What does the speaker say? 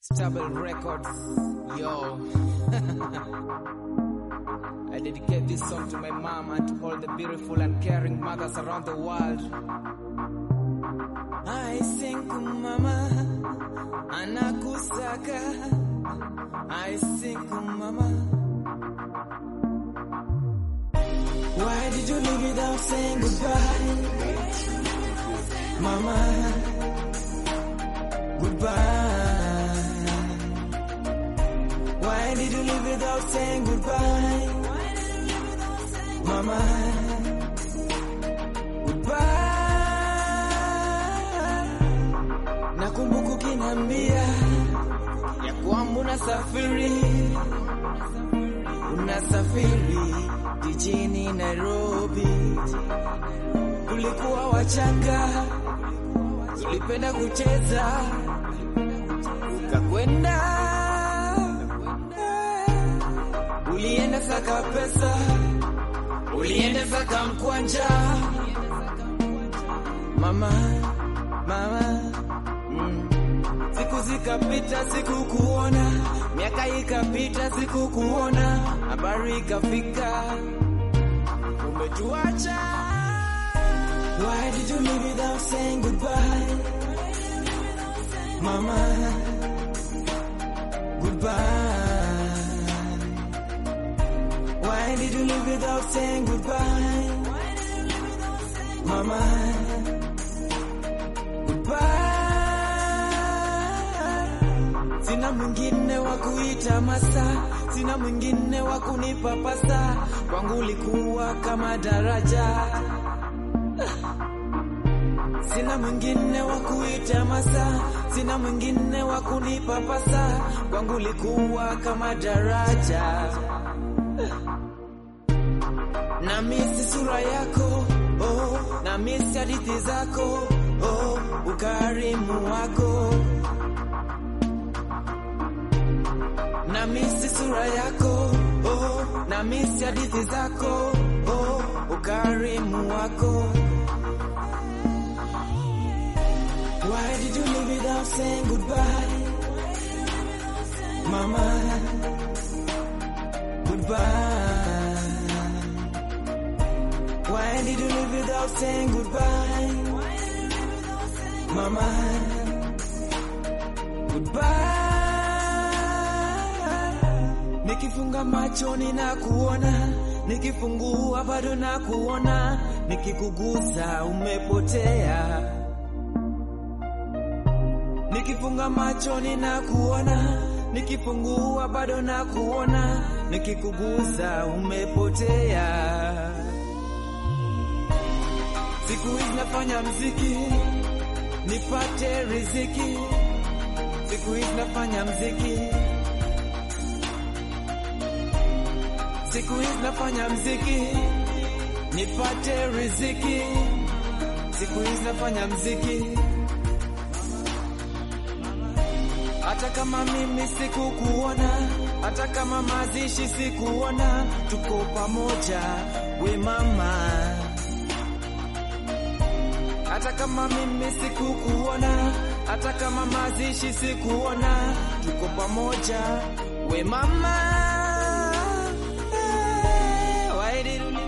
Stable Records, yo. I dedicate this song to my mom and to all the beautiful and caring mothers around the world. I sing to mama, anakusaka. I sing to mama. Why did you leave without saying goodbye? Mama, goodbye. Why did you leave without saying goodbye? Mama, goodbye. Nakumbuka ukiniambia ya kwamba unasafiri, unasafiri jijini Nairobi. Tulikuwa wachanga, tulipenda kucheza, ukakwenda, ulienda saka pesa, ulienda saka mkwanja, mama mama mm. Siku zikapita sikukuona, miaka ikapita sikukuona, habari ikafika umetuacha. Why did you leave without saying goodbye? Mama, goodbye. Why did you leave without saying goodbye? Mama, goodbye. Sina mwingine wa kuita masa, sina mwingine wa kunipa pasa, kwangu ulikuwa kama daraja. Sina mwingine wa kuita masa, sina mwingine wa kunipa pasa, kwangu ulikuwa kama daraja. Na misi sura yako oh, na misi hadithi zako oh, ukarimu wako na misi sura yako oh, na misi hadithi zako oh, ukarimu wako Why did you leave without saying goodbye? Mama, goodbye. Why did you leave without saying goodbye? Mama, goodbye. Nikifunga macho ninakuona, nikifungua bado nakuona, nikikugusa umepotea. Nikifunga macho ninakuona, nikifungua bado nakuona, nikikugusa umepotea. Siku hizi nafanya mziki nipate riziki, siku hizi nafanya mziki, siku hizi nafanya mziki nipate riziki, siku hizi nafanya mziki hata kama mimi sikukuona, hata kama mazishi sikuona, tuko pamoja we mama. Hata kama mimi sikukuona, hata kama mazishi sikuona, tuko pamoja we mama. Why did you